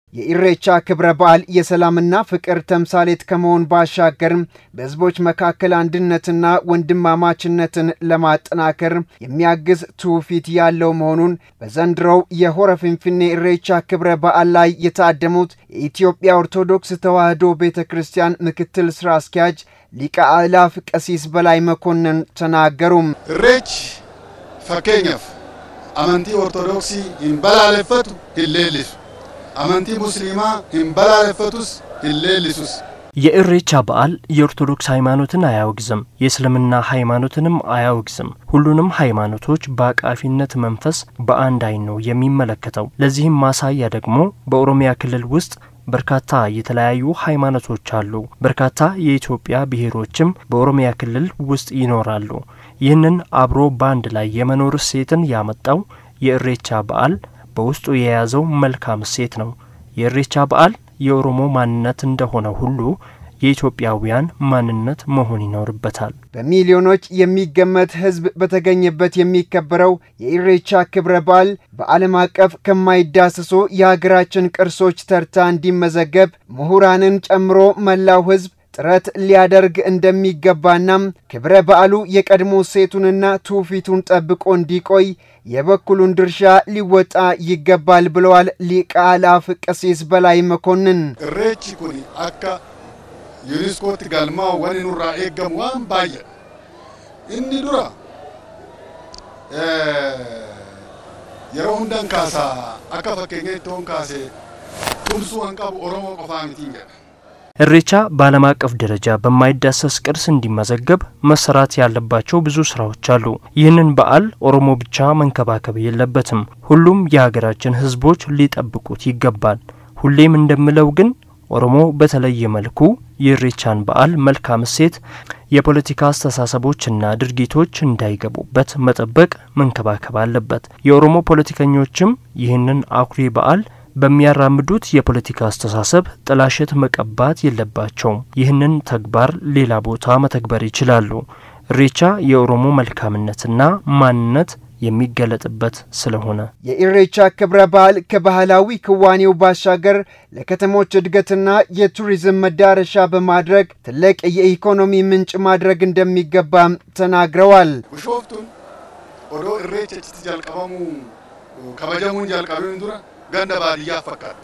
የኢሬቻ ክብረ በዓል የሰላምና ፍቅር ተምሳሌት ከመሆን ባሻገርም በሕዝቦች መካከል አንድነትና ወንድማማችነትን ለማጠናከር የሚያግዝ ትውፊት ያለው መሆኑን በዘንድሮው የሆረ ፊንፊኔ ኢሬቻ ክብረ በዓል ላይ የታደሙት የኢትዮጵያ ኦርቶዶክስ ተዋሕዶ ቤተ ክርስቲያን ምክትል ስራ አስኪያጅ ሊቀ አእላፍ ቀሲስ በላይ መኮንን ተናገሩም። ኢሬች ፈኬኛፍ አመንቲ ኦርቶዶክሲ ሂንበላለፈቱ ሂሌልሱ አመንቲ ሙስሊማ ሂንበላለፈቱስ ሂሌልሱስ የኢሬቻ በዓል የኦርቶዶክስ ሃይማኖትን አያወግዝም፣ የእስልምና ሃይማኖትንም አያወግዝም። ሁሉንም ሃይማኖቶች በአቃፊነት መንፈስ በአንድ አይን ነው የሚመለከተው። ለዚህም ማሳያ ደግሞ በኦሮሚያ ክልል ውስጥ በርካታ የተለያዩ ሃይማኖቶች አሉ። በርካታ የኢትዮጵያ ብሔሮችም በኦሮሚያ ክልል ውስጥ ይኖራሉ። ይህንን አብሮ በአንድ ላይ የመኖር እሴትን ያመጣው የኢሬቻ በዓል በውስጡ የያዘው መልካም እሴት ነው። የኢሬቻ በዓል የኦሮሞ ማንነት እንደሆነ ሁሉ የኢትዮጵያውያን ማንነት መሆን ይኖርበታል። በሚሊዮኖች የሚገመት ሕዝብ በተገኘበት የሚከበረው የኢሬቻ ክብረ በዓል በዓለም አቀፍ ከማይዳሰሱ የሀገራችን ቅርሶች ተርታ እንዲመዘገብ ምሁራንን ጨምሮ መላው ሕዝብ ጥረት ሊያደርግ እንደሚገባናም ክብረ በዓሉ የቀድሞ ሴቱንና ትውፊቱን ጠብቆ እንዲቆይ የበኩሉን ድርሻ ሊወጣ ይገባል ብለዋል ሊቀ አእላፍ ቀሲስ በላይ መኮንን። ኢሬቺ ኩኒ አካ ዩኒስኮቲ ጋልማው ወኒ ኑራ ኤገሙ ዋን ባየ ኢኒ ዱራ yeroo hundan kaasaa akka fakkeenyaatti hoon kaasee tumsuu kan qabu oromoo qofaa mitiin jedha ኢሬቻ በዓለም አቀፍ ደረጃ በማይዳሰስ ቅርስ እንዲመዘገብ መሰራት ያለባቸው ብዙ ስራዎች አሉ። ይህንን በዓል ኦሮሞ ብቻ መንከባከብ የለበትም። ሁሉም የሀገራችን ሕዝቦች ሊጠብቁት ይገባል። ሁሌም እንደምለው ግን ኦሮሞ በተለየ መልኩ የኢሬቻን በዓል መልካም እሴት፣ የፖለቲካ አስተሳሰቦችና ድርጊቶች እንዳይገቡበት መጠበቅ፣ መንከባከብ አለበት። የኦሮሞ ፖለቲከኞችም ይህንን አኩሪ በዓል በሚያራምዱት የፖለቲካ አስተሳሰብ ጥላሸት መቀባት የለባቸውም። ይህንን ተግባር ሌላ ቦታ መተግበር ይችላሉ። ኢሬቻ የኦሮሞ መልካምነትና ማንነት የሚገለጥበት ስለሆነ የኢሬቻ ክብረ በዓል ከባህላዊ ክዋኔው ባሻገር ለከተሞች እድገትና የቱሪዝም መዳረሻ በማድረግ ትልቅ የኢኮኖሚ ምንጭ ማድረግ እንደሚገባም ተናግረዋል። ቢሾፍቱን ኦዶ ኢሬቻ ችቲ ጃልቀበሙ ከበጀሙን ጃልቀቢን ዱራ ገንደ ባድያ ፈካቲ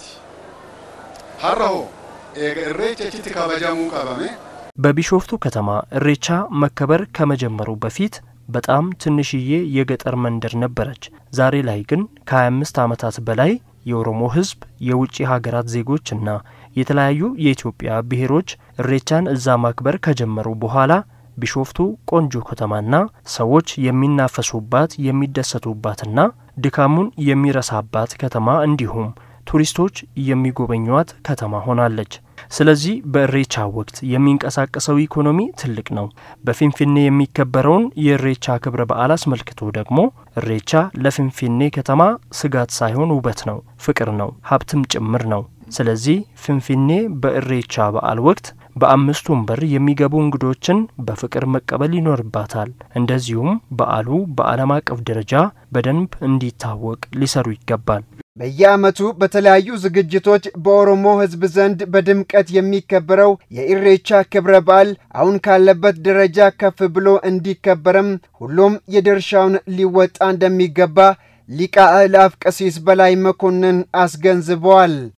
ሀረሆ ኤገ ኢሬቻ ችቲ ከበጀሙ ቀበሜ በቢሾፍቱ ከተማ ኢሬቻ መከበር ከመጀመሩ በፊት በጣም ትንሽዬ የገጠር መንደር ነበረች። ዛሬ ላይ ግን ከ25 ዓመታት በላይ የኦሮሞ ሕዝብ የውጭ ሀገራት ዜጎችና የተለያዩ የኢትዮጵያ ብሔሮች ኢሬቻን እዛ ማክበር ከጀመሩ በኋላ ቢሾፍቱ ቆንጆ ከተማና ሰዎች የሚናፈሱባት የሚደሰቱባትና ድካሙን የሚረሳባት ከተማ እንዲሁም ቱሪስቶች የሚጎበኟት ከተማ ሆናለች። ስለዚህ በኢሬቻ ወቅት የሚንቀሳቀሰው ኢኮኖሚ ትልቅ ነው። በፊንፊኔ የሚከበረውን የኢሬቻ ክብረ በዓል አስመልክቶ ደግሞ ኢሬቻ ለፊንፊኔ ከተማ ስጋት ሳይሆን ውበት ነው፣ ፍቅር ነው፣ ሀብትም ጭምር ነው። ስለዚህ ፊንፊኔ በኢሬቻ በዓል ወቅት በአምስቱም በር የሚገቡ እንግዶችን በፍቅር መቀበል ይኖርባታል። እንደዚሁም በዓሉ በዓለም አቀፍ ደረጃ በደንብ እንዲታወቅ ሊሰሩ ይገባል። በየዓመቱ በተለያዩ ዝግጅቶች በኦሮሞ ሕዝብ ዘንድ በድምቀት የሚከበረው የኢሬቻ ክብረ በዓል አሁን ካለበት ደረጃ ከፍ ብሎ እንዲከበርም ሁሉም የድርሻውን ሊወጣ እንደሚገባ ሊቀ አእላፍ ቀሲስ በላይ መኮንን አስገንዝበዋል።